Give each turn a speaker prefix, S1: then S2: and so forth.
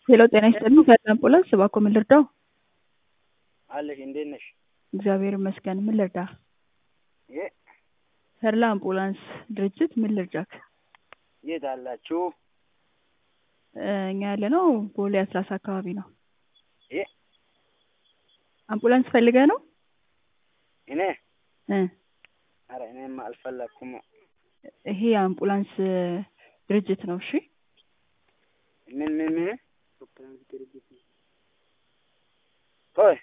S1: ሄሎ ጤና ይስጥልኝ ከአዲስ አምቡላንስ እባክዎ ምን ልርዳው?
S2: አለሽ እንዴት ነሽ?
S1: እግዚአብሔር ይመስገን ምን ልርዳ?
S2: የ
S1: ተድላ አምቡላንስ ድርጅት ምን ልርዳክ?
S2: የት አላችሁ?
S1: እ እኛ ያለነው ቦሌ አስላሳ አካባቢ ነው።
S2: የ
S1: አምቡላንስ ፈልገህ ነው?
S2: እኔ
S1: እ
S2: ኧረ እኔማ አልፈለኩም።
S1: ይሄ የአምቡላንስ ድርጅት ነው። እሺ
S2: ምን ምን ምን ቆይ